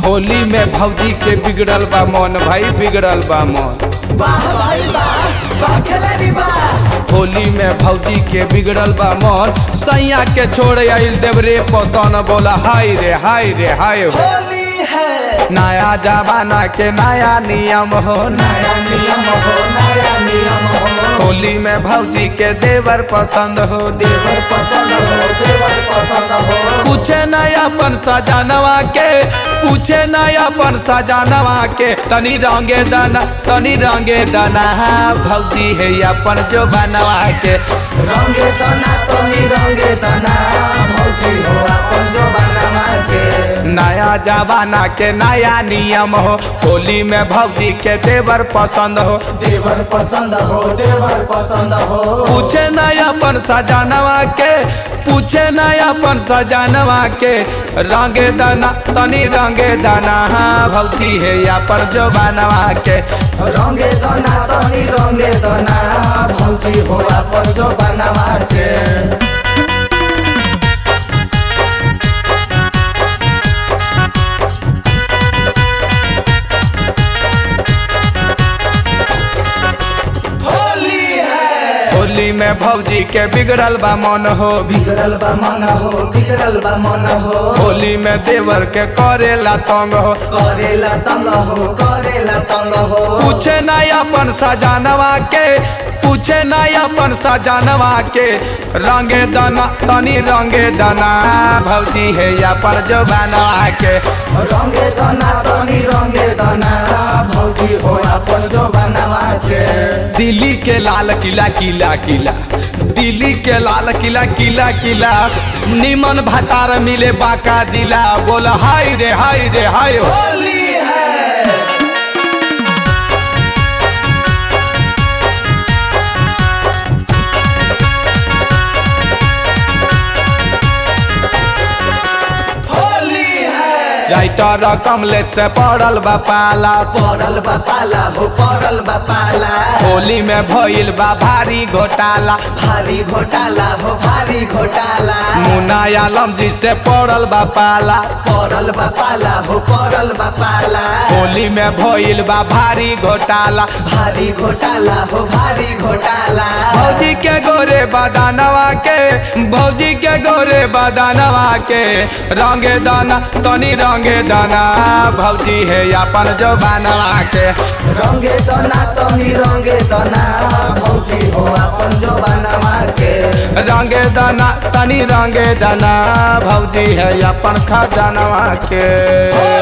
होली में भौजी के बिगड़ल बा मन भाई बिगड़ल बा मन वाह भाई वाह वाह खिलाड़ी वाह होली में भौजी के बिगड़ल बा मन सैया के छोड़ आइल देवरे पसन बोला हाय रे हाय रे हाय हो होली है नया जमाना के नया नियम हो नया नियम हो नया नियम हो होली में भौजी के देवर पसंद हो देवर पसंद हो देवर पसंद हो पूछे नयापन सजानवा के पूछे नयापन सजानवा के तनी रंगे दाना तनी रंगे दाना भौजी है अपन जो बनवा के रंगे तना तनी रंगे तना भौजी हो अपन जो बनवा के नया जमाना के नया नियम हो होली में भौजी के देवर पसंद हो देवर पसंद हो देवर पसंद हो पूछे नयापन सजानवा के पूछे नयापन सजानवा के रंगे दाना तनी रंगे दाना भौजी है अपन जो बनवा के रंगे तना तनी रंगे तना भौजी हो अपन जो बनवा के होली है होली में भौजी के बिगड़ल बा मन हो बिगड़ल बा मन हो बिगड़ल बा मन हो होली में देवर के करेला तंग हो करेला तंग हो करेला तंग हो पूछे नयापन सजानवा के पूछे नयापन सजानवा के रंगे दाना तनी रंगे दाना भौजी है अपन जो बनवा के रंगे तना तनी रंगे तना भौजी हो अपन जो बनवा के दिल्ली के लाल किला किला किला दिल्ली के लाल किला किला किला निमन भतार मिले बाका जिला बोल हाय रे हाय रे हाय हो होली है होली है राइटर कमलेश से पड़ल बा पाला पड़ल बा पाला हो पड़ल बा पाला होली में भइल बा भारी घोटाला भारी घोटाला हो भारी घोटाला मुन्ना आलम जी से पड़ल बा पाला पड़ल बा पाला हो पड़ल बा पाला होली में भइल बा भारी घोटाला भारी घोटाला हो भारी घोटाला भौजी के गोरे बदानवा के भौजी के गोरे बदानवा के रंगे दाना तनी रंगे दाना भौजी है अपन जो बनवा के रंगे तना तनी रंगे तना भौजी हो अपन जो बनवा के रंगे दाना तनी रंगे दाना भौजी है अपन खजानवा के